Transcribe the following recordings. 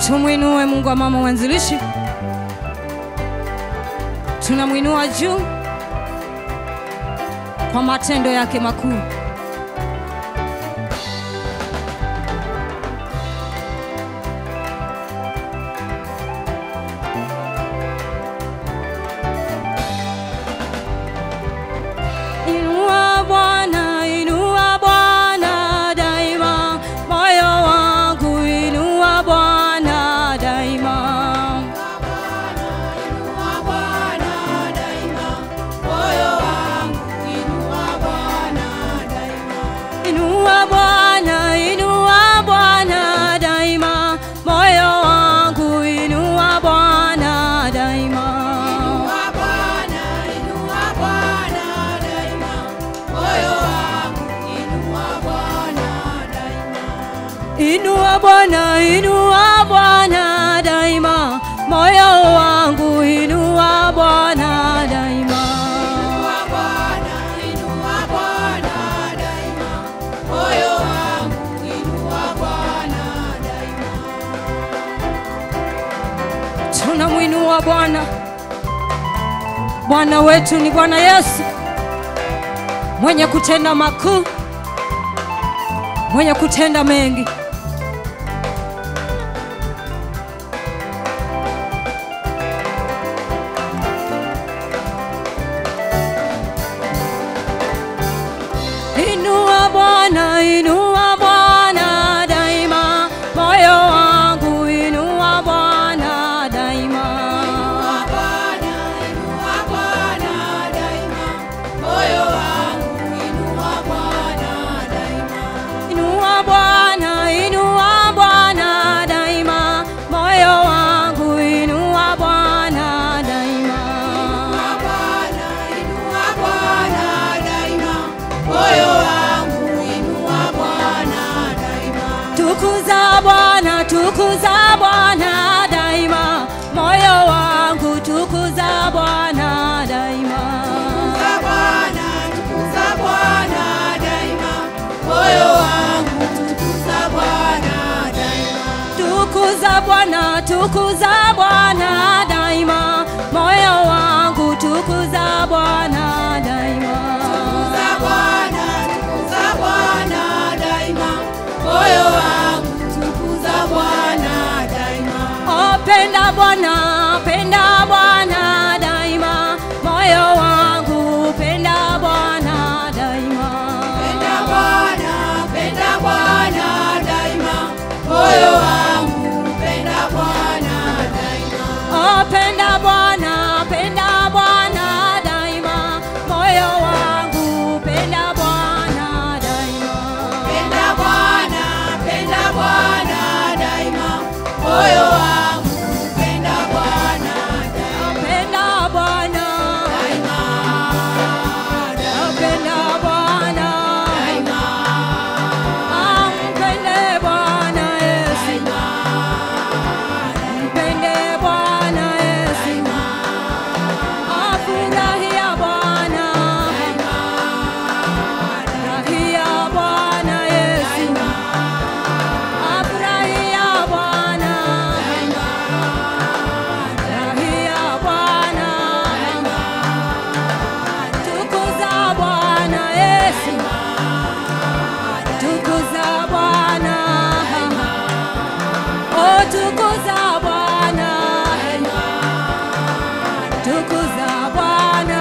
Tumwinue Mungu wa mama mwanzilishi, tunamwinua juu kwa matendo yake makuu. Inua Bwana, inua Bwana daima, moyo wangu inua Bwana daima. Inua Bwana, inua Bwana daima, moyo wangu inua Bwana daima. Inua Bwana, inua Bwana daima, moyo wangu inua Bwana daima. Tunamwinua Bwana. Bwana wetu ni Bwana Yesu, mwenye kutenda makuu, mwenye kutenda mengi. Inua Bwana, inua Bwana daima, moyo wangu inua Bwana daima. Inua Bwana, inua Bwana daima, moyo wangu inua Bwana daima. Tukuza Bwana, tukuza Bwana daima, moyo wangu tukuza Bwana daima. Tukuza Bwana, tukuza Bwana daima, moyo wangu tukuza Bwana daima. Oh, penda Bwana, penda Bwana daima, moyo wangu penda Bwana daima. Oh, penda Bwana, penda Bwana daima, moyo wangu penda Bwana daima. Penda Bwana, penda Bwana, ampende Bwana Yesu, mpende Bwana Yesu, afurahia Bwana, furahia Bwana Yesu, afurahia Bwana, furahia Bwana, tukuza Bwana Yesu, tukuza Bwana, oh tukuza Bwana, tukuza Bwana.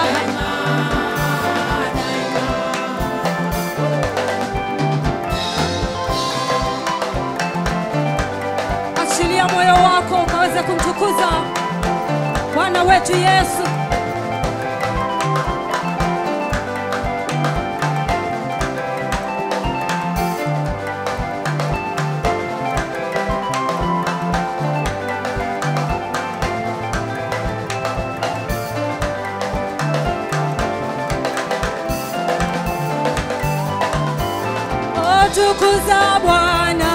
Achilia moyo wako ukaweze kumtukuza Bwana wetu Yesu. Oh, tukuza Bwana.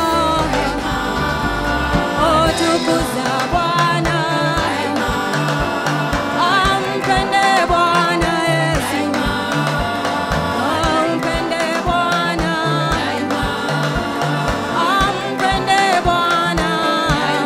Oh, tukuza Bwana. Ampende Bwana Yesu. Ampende Bwana. Ampende Bwana.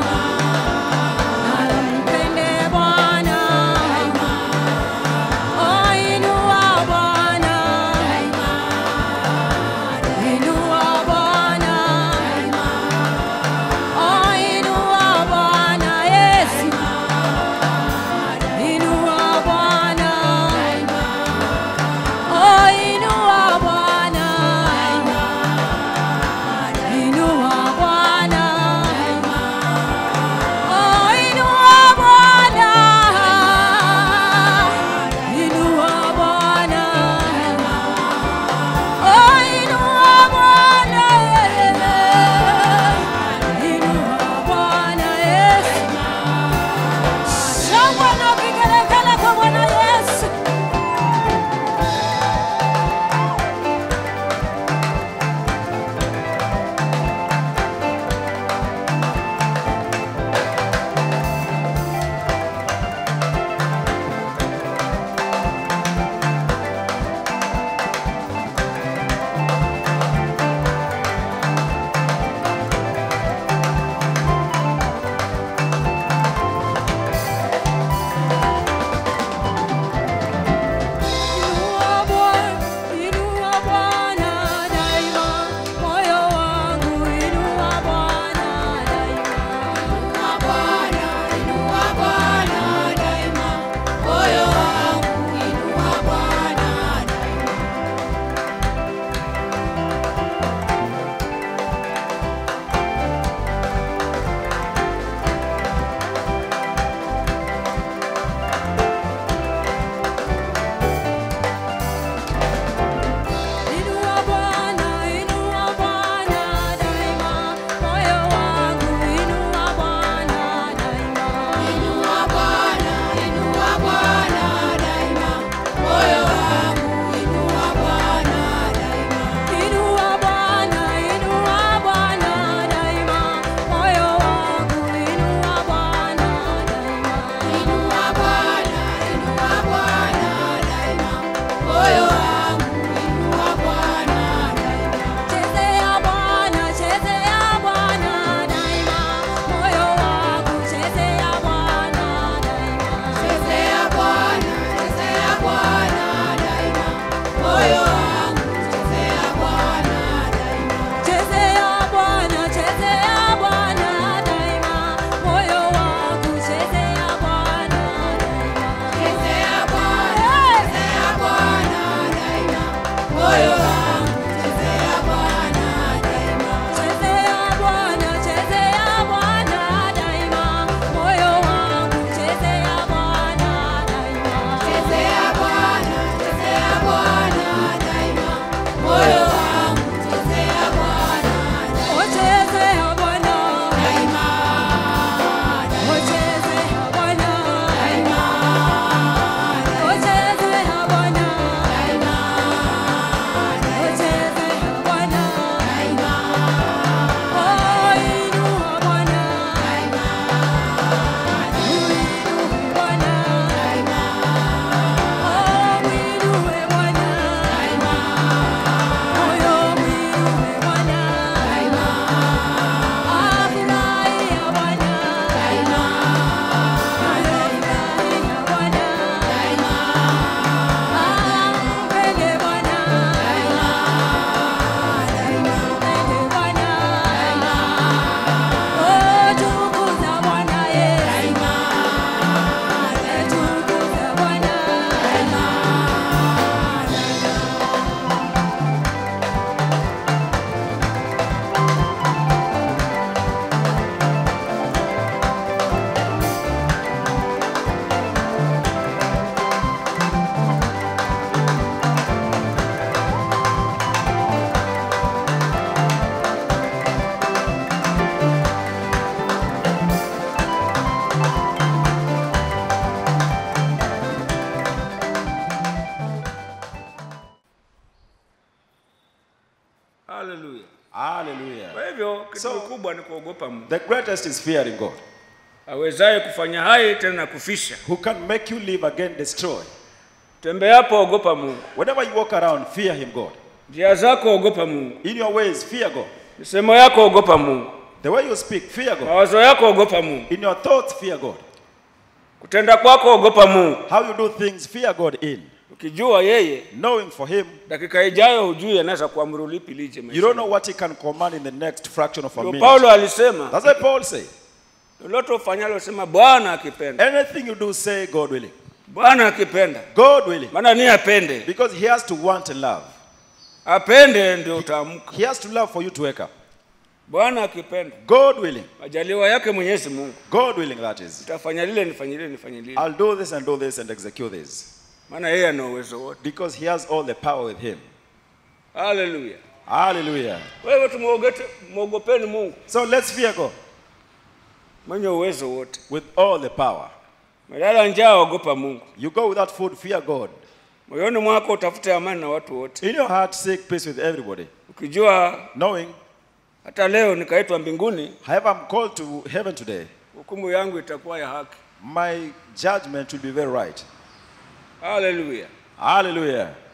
haleluya Hallelujah. kwa hivyo kitu So- kikubwa ni kuogopa mungu The greatest is fearing God, awezaye kufanya hai tena na kufisha who can make you live again, destroy. tembeapo ogopa mungu Whenever you walk around, fear Him, God. njia zako ogopa mungu In your ways, fear God. misemo yako ogopa mungu The way you speak, fear God. mawazo yako ogopa mungu In your thoughts, fear God. kutenda kwako ogopa mungu How you do things, fear God in. ukijua yeye Knowing for Him, dakika ijayo hujui anaweza kuamuru lipi lije you maishani. don't know what He can command in the next fraction of a Ndio minute. paulo alisema That's why Paul say, lolote ufanyalo sema bwana akipenda anything you do, say God willing. bwana akipenda God willing. maana ni apende Because He has to want and love. apende ndio utaamka He has to love for you to wake up. bwana akipenda God willing. majaliwa yake mwenyezi mungu God willing, that is. utafanya lile nifanye lile nifanye lile I'll do this and do this and execute this. maana yeye ana uwezo wote Because He has all the power with Him. haleluya Hallelujah. wewe tumwogete mwogopeni mungu So let's fear God mwenye uwezo wote with all the power. melala njaa ogopa mungu You go without food, fear God. moyoni mwako utafute amani na watu wote In your heart, seek peace with everybody. ukijua Knowing, hata leo nikaitwa mbinguni however, I'm called to heaven today, hukumu yangu itakuwa ya haki my judgment will be very right. haleluya Hallelujah.